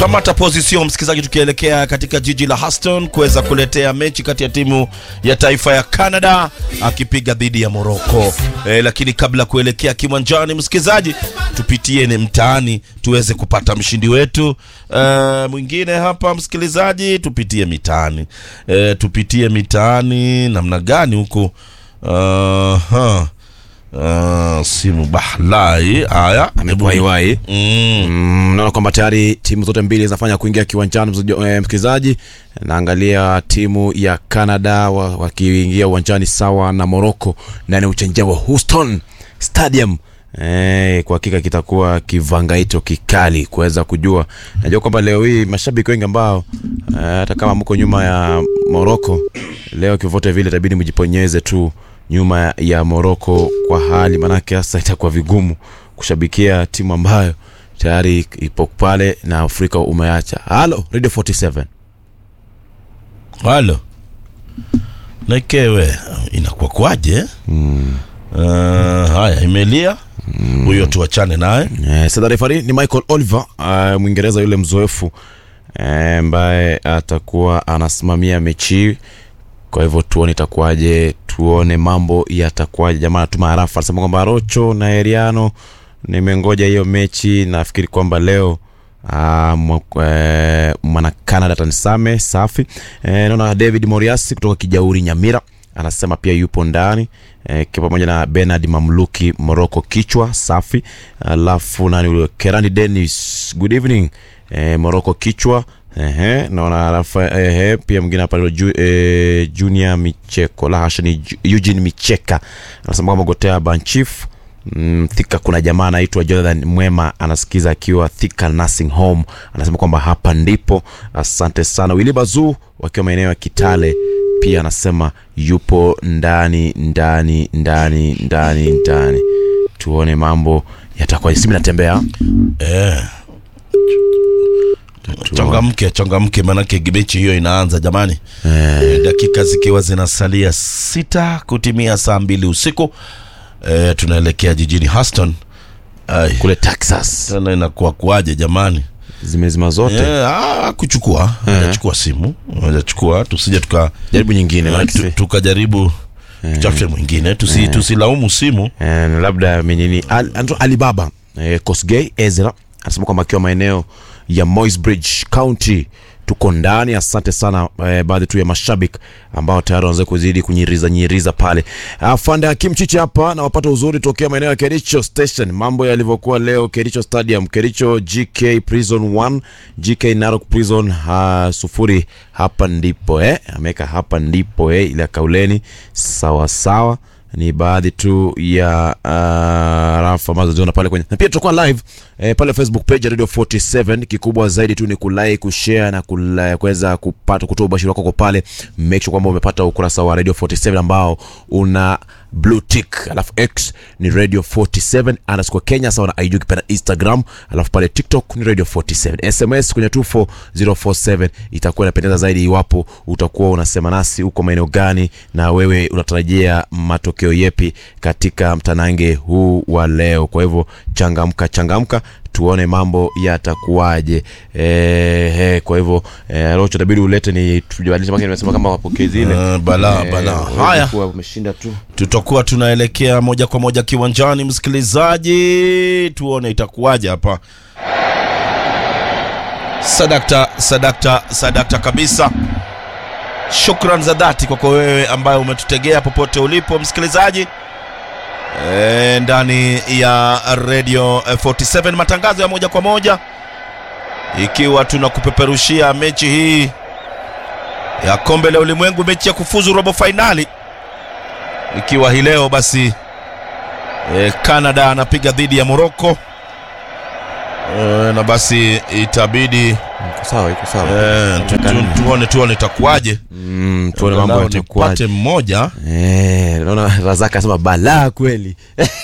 Kamata position msikilizaji, tukielekea katika jiji la Houston kuweza kuletea mechi kati ya timu ya taifa ya Canada akipiga dhidi ya Morocco. E, lakini kabla kuelekea kiwanjani, msikilizaji, tupitie ni mtaani tuweze kupata mshindi wetu e, mwingine hapa msikilizaji, tupitie mitaani e, tupitie mitaani namna gani huko uh, uh, simu bahlai haya amekuwa iwai mm. Mm, naona kwamba tayari timu zote mbili zinafanya kuingia kiwanjani msikilizaji- eh, msikilizaji naangalia timu ya canada wa- wakiingia uwanjani sawa na morocco ndani ya uchanja wa houston stadium Eh, kwa hakika kitakuwa kivangaito kikali kuweza kujua najua kwamba leo hii mashabiki wengi ambao eh, hata kama mko nyuma ya morocco leo kivote vile itabidi mjiponyeze tu nyuma ya morocco kwa hali manake sasa itakuwa vigumu kushabikia timu ambayo tayari ipo pale na afrika umeacha halo radio 47 halo naikewe inakuwa kwaje mm. uh, haya imelia huyo tuachane naye Eh, sasa refari ni michael oliver uh, mwingereza yule mzoefu eh, ambaye atakuwa anasimamia mechi hii. kwa hivyo tuone itakuwaje tuone mambo yatakuwaje jamaa anatuma harafa anasema kwamba rocho na heriano nimengoja hiyo mechi nafikiri kwamba leo Uh, mwana canada tanisame safi eh, naona david moriasi kutoka kijauri nyamira anasema pia yupo ndani eh, ki- pamoja na benard mamluki moroko kichwa safi alafu nani ule kerani denis good evening eh, moroko kichwa Ehe, naona Rafa, ehe, pia mwingine hapa ju, eh, junior micheko la hasha ni Ju- eugene micheka anasema kwamba gotea banchif Mm, thika kuna jamaa anaitwa jonathan mwema anasikiza akiwa thika nursing home anasema kwamba hapa ndipo asante sana wili bazuu wakiwa maeneo ya kitale pia anasema yupo ndani ndani ndani ndani ndani tuone mambo yatakuwa simu natembea eh. changamke changamke manake mechi hiyo inaanza jamani eh. dakika zikiwa zinasalia sita kutimia saa mbili usiku eh, tunaelekea jijini Houston Ai, kule texas tena inakuwa kuaje jamani zimezima zote Eh, ah, kuchukua ajachukua simu ajachukua tusije tuka jaribu nyingine maana tu- tusi- tukajaribu tutafute mwingine tusi, tusilaumu simu Eh, na labda menini Al, anaitwa alibaba eh, kosgei ezra anasema kwamba akiwa maeneo ya moisbridge county tuko ndani asante sana eh, baadhi tu ya mashabik ambao tayari wanaweza kuzidi kunyiriza nyiriza pale afande hakim chichi hapa na wapata uzuri tokea maeneo ya kericho station mambo yalivyokuwa leo kericho stadium kericho gk prison 1 gk narok prison ha, sufuri hapa ndipo eh? ameweka hapa ndipo eh? ile ya kauleni sawa sawa ni baadhi tu ya uh, rafu ambazo ziona pale kwenye na pia tutakuwa live eh, pale facebook page ya radio 47 kikubwa zaidi tu ni kulike kushare na kula- kuweza kupata kutoa ubashiri wako kwa pale make sure kwamba umepata ukurasa wa radio 47 ambao una blue tick alafu x ni radio 47 underscore kenya sawa na ig ukipenda instagram alafu pale tiktok ni radio 47 sms kwenye 24047 itakuwa inapendeza zaidi iwapo utakuwa unasema nasi uko maeneo gani na wewe unatarajia matokeo yepi katika mtanange huu wa leo kwa hivyo changamka changamka tuone mambo yatakuwaje eh, eh, kwa hivyo eh, rocho tabidi ulete ni tujabadilisha maki nimesema kama wapokezi ile Eh, bala bala haya kuwa umeshinda tu tutakuwa tunaelekea moja kwa moja kiwanjani msikilizaji tuone itakuwaje hapa sadakta sadakta sadakta kabisa shukran za dhati kwako wewe ambaye umetutegea popote ulipo msikilizaji e, ndani ya radio eh, 47 matangazo ya moja kwa moja ikiwa tunakupeperushia mechi hii ya kombe la ulimwengu mechi ya kufuzu robo fainali ikiwa hii leo basi e, Canada anapiga dhidi ya Morocco e, na basi itabidi iko sawa iko sawa e, tu, tu, tuone tuone itakuwaje Mm. mm, tuone mambo Angalau yatakuwaje nipate mmoja Eh, naona Razaka anasema balaa kweli.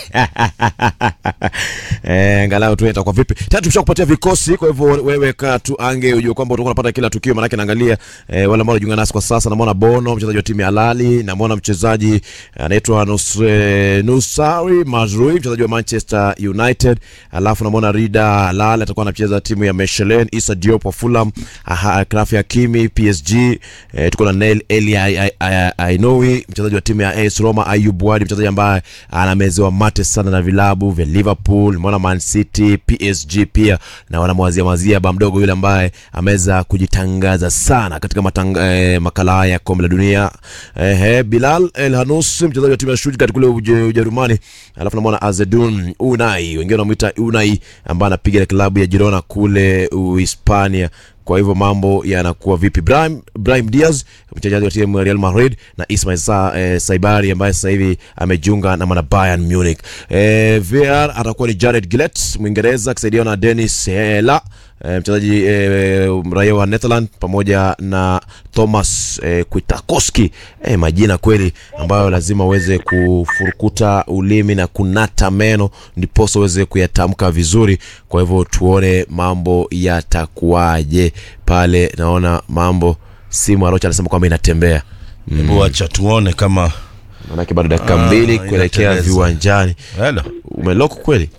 Eh, angalau tu itakuwa vipi. Tatu tumeshakupatia vikosi, kwa hivyo wewe kaa tu ange ujue kwamba utakuwa unapata kila tukio, maana naangalia eh, wale ambao wanajiunga nasi kwa sasa, namwona Bono mchezaji wa timu ya Lali, namwona mchezaji anaitwa Nus, eh, Nusari Mazrui mchezaji wa Manchester United, alafu namwona Rida Lali atakuwa anacheza timu ya Mechelen, Issa Diop wa Fulham, aha, Kraf Hakimi PSG, eh, tuko na Nail Eli Ai- Ai- Ai- Ainoui mchezaji wa timu ya AS Roma, Ayub Wadi mchezaji ambaye anamezewa mate sana na vilabu vya Liverpool, mwana Man City, PSG pia na wanamwazia mazia ba mdogo yule ambaye ameweza kujitangaza sana katika matanga, eh, makala haya ya kombe la dunia eh, eh, Bilal El Hanous mchezaji wa timu ya Stuttgart kule Uje- Ujerumani, alafu namwona Azedun Unai, wengine wanamuita Unai ambaye anapiga klabu ya Girona kule Uhispania kwa hivyo mambo yanakuwa vipi? Brahim, Brahim Diaz mchezaji wa timu ya Real Madrid na Ismail Sa, eh, Saibari ambaye sasa hivi amejiunga na mwana Bayern Munich. Eh, VR atakuwa ni Jared Gillett Mwingereza akisaidiwa na Dennis Hela eh, mchezaji eh, raia wa Netherland pamoja na Thomas eh, Kwiatkowski eh, majina kweli ambayo lazima uweze kufurukuta ulimi na kunata meno ndiposa uweze kuyatamka vizuri. Kwa hivyo tuone mambo yatakuwaje pale. Naona mambo simu Arocha anasema kwamba inatembea, hebu acha tuone kama maanake bado dakika Ah, mbili kuelekea inateleza. viwanjani. hello Umeloko kweli?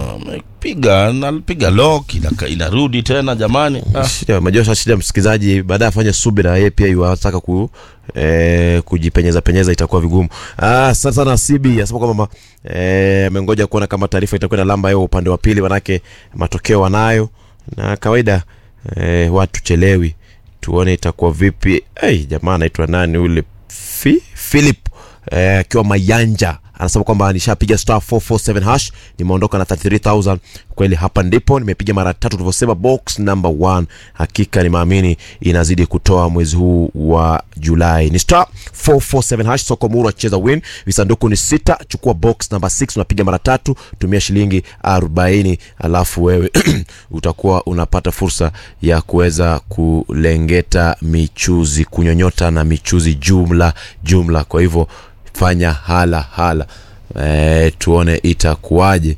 piga napiga lock ina- inarudi tena jamani ah. Shida, unajua sasa shida msikilizaji, baadaye afanye subira, yeye pia yuataka ku eh, kujipenyeza penyeza, itakuwa vigumu. Ah, asante sana CB anasema kwamba eh, amengoja kuona kama taarifa itakuwa na lamba yao upande wa pili, manake matokeo wanayo na kawaida eh, watu chelewi, tuone itakuwa vipi. Hey, jamaa anaitwa nani ule Fi, Philip eh, akiwa Mayanja anasema kwamba nishapiga star 447 hash nimeondoka na 33000 kweli hapa ndipo nimepiga mara tatu tulivyosema box number 1 hakika nimeamini inazidi kutoa mwezi huu wa julai ni star 447 hash soko muru acheza win visanduku ni sita chukua box number 6 unapiga mara tatu tumia shilingi 40 alafu wewe utakuwa unapata fursa ya kuweza kulengeta michuzi kunyonyota na michuzi jumla jumla kwa hivyo fanya hala hala e, tuone itakuwaje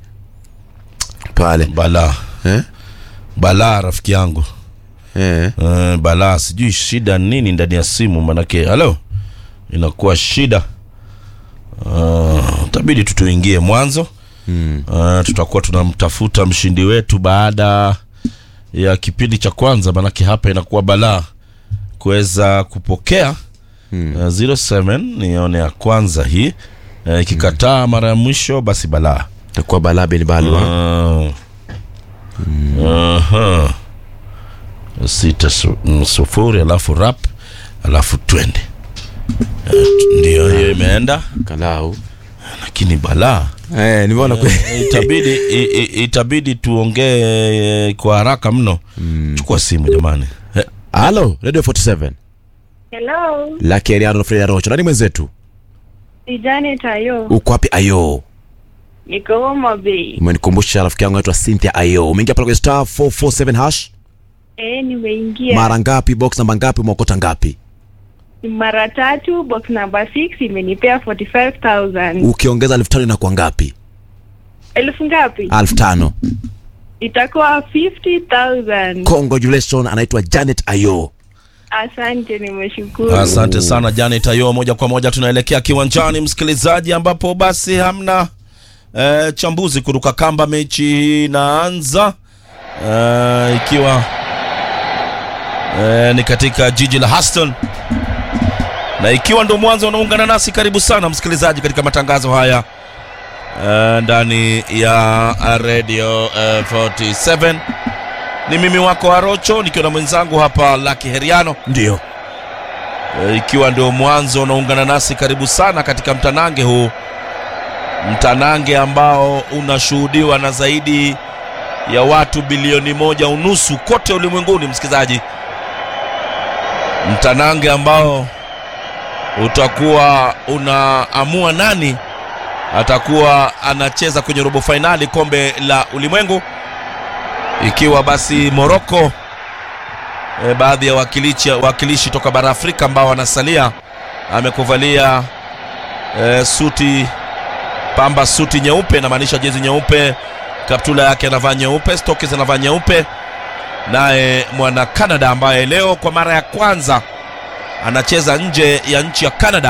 pale balaa eh? balaa rafiki yangu Eh. uh, balaa sijui shida nini ndani ya simu manake halo inakuwa shida uh, tabidi tu tuingie mwanzo Mm. uh, tutakuwa tunamtafuta mshindi wetu baada ya kipindi cha kwanza manake hapa inakuwa balaa kuweza kupokea Mm. uh, 07 nione ya kwanza hii uh, ikikataa mara ya mwisho basi balaa takuwa balaa bin balwa Ah. Aha. sita su- mm, sufuri alafu rap alafu twende Eh, t- ndio hiyo imeenda kalau lakini balaa eh, nimeona kweli Eh, itabidi i, i, itabidi tuongee kwa haraka mno chukua simu jamani Eh, halo radio 47 Hello, laki ariano freda rocho nani mwenzetu ni Janet Ayo. uko wapi ayo Niko Homa Bay. umenikumbusha rafiki yangu anaitwa cynthia ayo umeingia pale kwenye star 447 hash Eh, nimeingia mara ngapi box namba ngapi umeokota ngapi mara tatu, box number 6 imenipea 45000 ukiongeza elfu tano inakuwa ngapi elfu ngapi? elfu tano Itakuwa 50000 congratulations anaitwa janet ayo Asante, nimeshukuru. asante sana janet ayo moja kwa moja tunaelekea kiwanjani msikilizaji ambapo basi hamna eh, chambuzi kuruka kamba mechi inaanza eh, ikiwa eh, ni katika jiji la Houston na ikiwa ndo mwanzo unaungana nasi karibu sana msikilizaji katika matangazo haya eh, ndani ya radio eh, 47 ni mimi wako arocho nikiwa na mwenzangu hapa laki heriano ndio E, ikiwa ndio mwanzo unaungana nasi karibu sana katika mtanange huu mtanange ambao unashuhudiwa na zaidi ya watu bilioni moja unusu kote ulimwenguni msikilizaji mtanange ambao utakuwa unaamua nani atakuwa anacheza kwenye robo fainali kombe la ulimwengu ikiwa basi moroko e, baadhi ya wakilishi, wakilishi toka bara Afrika ambao wanasalia. Amekuvalia e, suti pamba, suti nyeupe, inamaanisha jezi nyeupe, kaptula yake anavaa nyeupe, stoki zinavaa nyeupe. Naye mwana Canada ambaye leo kwa mara ya kwanza anacheza nje ya nchi ya Canada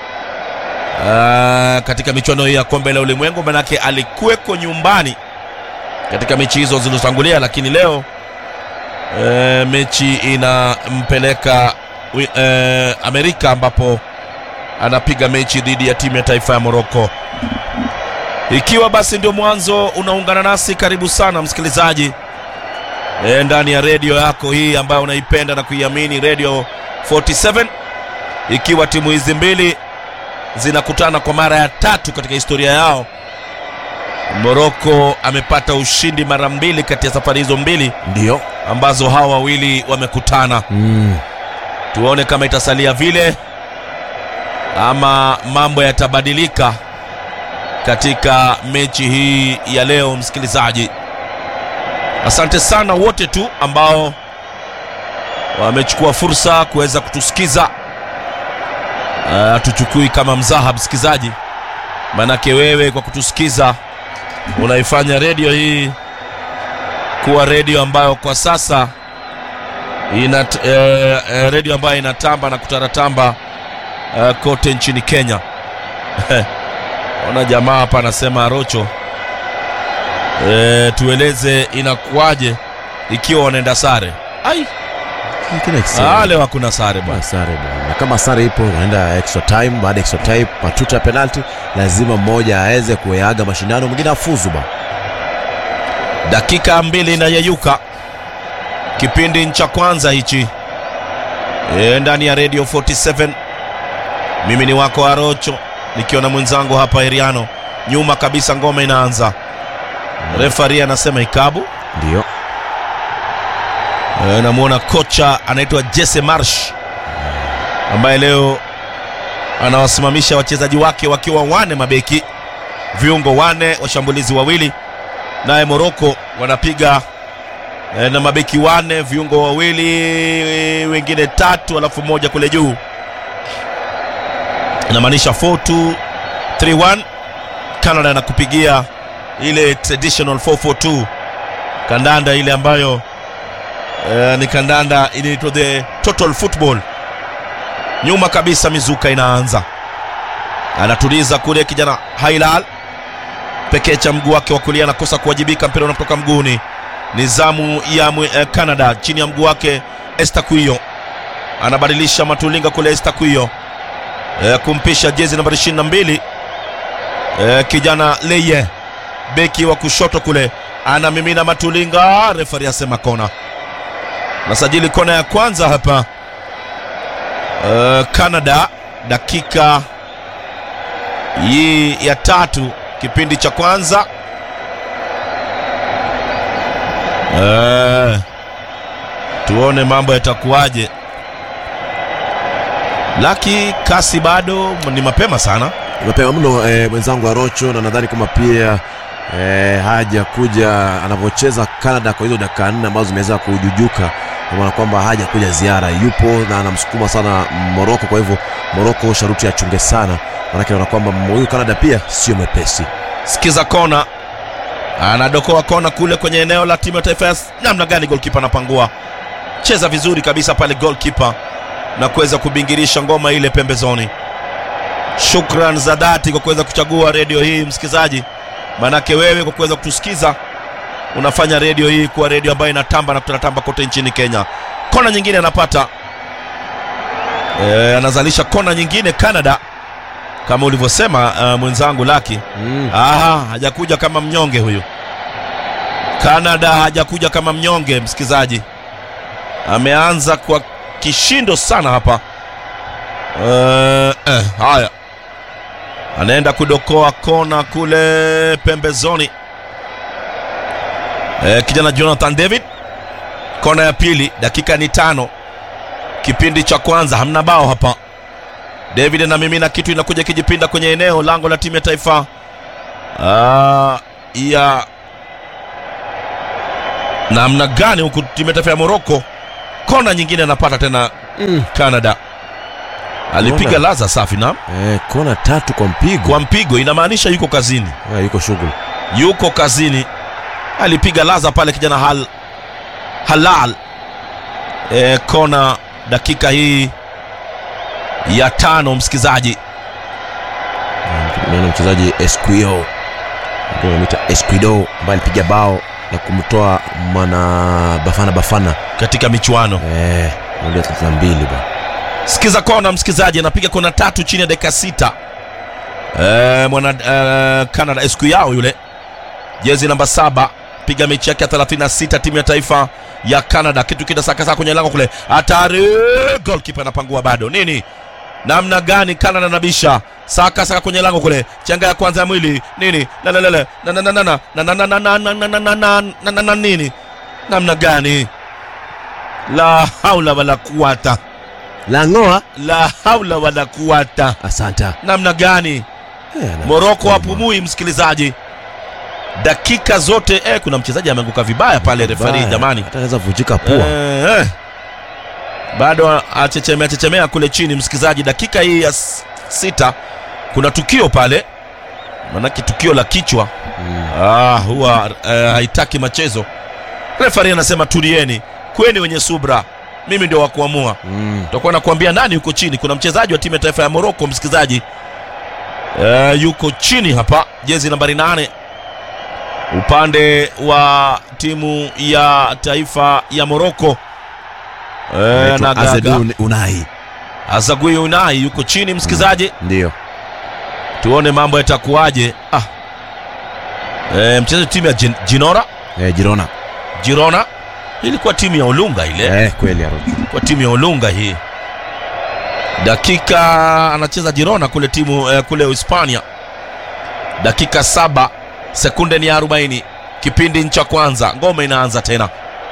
Ah, katika michuano hii ya kombe la ulimwengu, manake alikuweko nyumbani katika mechi hizo zilizotangulia, lakini leo e, mechi inampeleka wi- e, Amerika ambapo anapiga mechi dhidi ya timu ya taifa ya Morocco. Ikiwa basi ndio mwanzo unaungana nasi, karibu sana msikilizaji e, ndani ya redio yako hii ambayo unaipenda na kuiamini, Radio 47 ikiwa timu hizi mbili zinakutana kwa mara ya tatu katika historia yao. Morocco amepata ushindi mara mbili kati ya safari hizo mbili Ndio. ambazo hawa wawili wamekutana. Mm. Tuone kama itasalia vile ama mambo yatabadilika katika mechi hii ya leo. Msikilizaji, asante sana wote tu ambao wamechukua fursa kuweza kutusikiza. Uh, tuchukui kama mzaha msikilizaji, manake wewe kwa kutusikiza unaifanya redio hii kuwa redio ambayo kwa sasa ina eh, eh, redio ambayo inatamba na kutaratamba eh, kote nchini Kenya. Ona jamaa hapa anasema Rocho, eh, tueleze inakuwaje ikiwa wanaenda sare. Ai, Kile ah, kisema. leo hakuna sare bwana. Bwana, sare bwana. Na kama sare ipo wanaenda extra time, baada ya extra time matuta ya penalty, lazima mmoja aweze kuyaga mashindano, mwingine afuzu ba. dakika mbili inayeyuka kipindi cha kwanza hichi e, ndani ya radio 47 mimi ni wako arocho nikiwa na mwenzangu hapa eriano nyuma kabisa ngoma inaanza refari anasema ikabu Ndio. e, namwona kocha anaitwa jesse marsh ambaye leo anawasimamisha wachezaji wake wakiwa wane mabeki viungo wane washambulizi wawili naye moroko wanapiga e, na mabeki wane viungo wawili wengine tatu alafu moja kule juu inamaanisha 4231 canada anakupigia ile traditional 442 kandanda ile ambayo e, ni kandanda inaitwa the total football nyuma kabisa mizuka inaanza anatuliza kule kijana hailal pekee cha mguu wake wa kulia anakosa kuwajibika mpira unatoka mguuni ni zamu ya mwe, eh, canada chini ya mguu wake estaquio anabadilisha matulinga kule estaquio eh, kumpisha jezi nambari 22 eh, kijana leye beki wa kushoto kule anamimina matulinga refari asema kona nasajili kona ya kwanza hapa eh, canada dakika hii ya tatu kipindi cha kwanza eh, tuone mambo yatakuwaje laki kasi bado ni mapema sana mapema mno eh, mwenzangu Arocho, na nadhani kama pia eh, haja kuja anavyocheza Canada kwa hizo dakika nne ambazo zimeweza kujujuka, kwa maana kwamba haja kuja ziara, yupo na anamsukuma sana Moroko. Kwa hivyo Moroko sharuti achunge sana, maanake naona kwamba huyu Canada pia sio mwepesi. sikiza kona anadokoa kona kule kwenye eneo la timu ya taifa ya namna gani golkipa anapangua cheza vizuri kabisa pale golkipa na kuweza kubingirisha ngoma ile pembezoni shukran za dhati kwa kuweza kuchagua redio hii msikilizaji manake wewe kwa kuweza kutusikiza unafanya redio hii kuwa redio ambayo inatamba na kutatamba kote nchini kenya kona nyingine anapata e, anazalisha kona nyingine canada kama ulivyosema uh, mwenzangu laki Mm. Aha, hajakuja kama mnyonge huyu. Canada hajakuja kama mnyonge, msikizaji, ameanza kwa kishindo sana hapa. Uh, eh, haya, anaenda kudokoa kona kule pembezoni. Eh, kijana Jonathan David, kona ya pili, dakika ni tano, kipindi cha kwanza, hamna bao hapa. David anamimina kitu, inakuja kijipinda kwenye eneo lango la timu ya taifa Ah, ya namna gani huku timu ya taifa ya Morocco kona nyingine anapata tena Mm. canada alipiga Kona. laza safi na Eh, kona tatu kwa mpigo kwa mpigo inamaanisha yuko kazini Eh, yuko shughuli yuko kazini alipiga laza pale kijana hal, halal e, kona dakika hii ya tano msikizaji naona mchezaji Esquio ndio anamuita Esquido ambaye alipiga bao na kumtoa mwana Bafana Bafana katika michuano eh, ndio 32 ba sikiza kona msikizaji anapiga kona tatu chini ya dakika sita e, mwana e, canada esku yao yule jezi namba saba piga mechi yake ya 36 timu ya taifa ya canada kitu kinasakasa kwenye lango kule hatari golkipa anapangua bado nini namna gani canada nabisha saka saka kwenye lango kule changa ya kwanza ya mwili nini lalelele na na na na na na na na na na na na na na na na na nini namna gani la haula wala kuwata Langoa la haula wala kuwata asanta namna gani eh, ana- moroko hapumui msikilizaji dakika zote eh, kuna mchezaji ameanguka vibaya pale refari Baya. jamani hata anaweza vunjika pua eh, eh. bado achechemea chechemea kule chini msikilizaji dakika hii ya s- sita kuna tukio pale manake tukio la kichwa mm. ah, huwa eh, haitaki machezo refari anasema tulieni kweni wenye subra mimi ndio wa kuamua Mm. tutakuwa nakuambia nani yuko chini kuna mchezaji wa timu ya taifa ya moroko msikilizaji e, yuko chini hapa jezi nambari nane upande wa timu ya taifa ya moroko e, Anaitwa nagaga Azedun Unai azagui unai yuko chini msikilizaji ndio tuone mambo yatakuwaje ah. e, mchezaji wa timu ya Gin- jinora eh, Girona jirona Hii ilikuwa timu ya olunga ile eh, kweli Aaron. kwa timu ya Olunga hii. Dakika anacheza Girona kule timu eh, kule Hispania. Dakika saba sekunde ni 40, kipindi cha kwanza, ngome inaanza tena.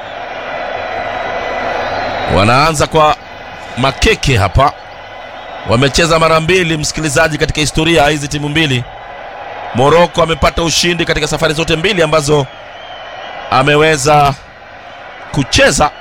Wanaanza kwa makeke hapa, wamecheza mara mbili, msikilizaji, katika historia ya hizi timu mbili. Moroko amepata ushindi katika safari zote mbili ambazo ameweza kucheza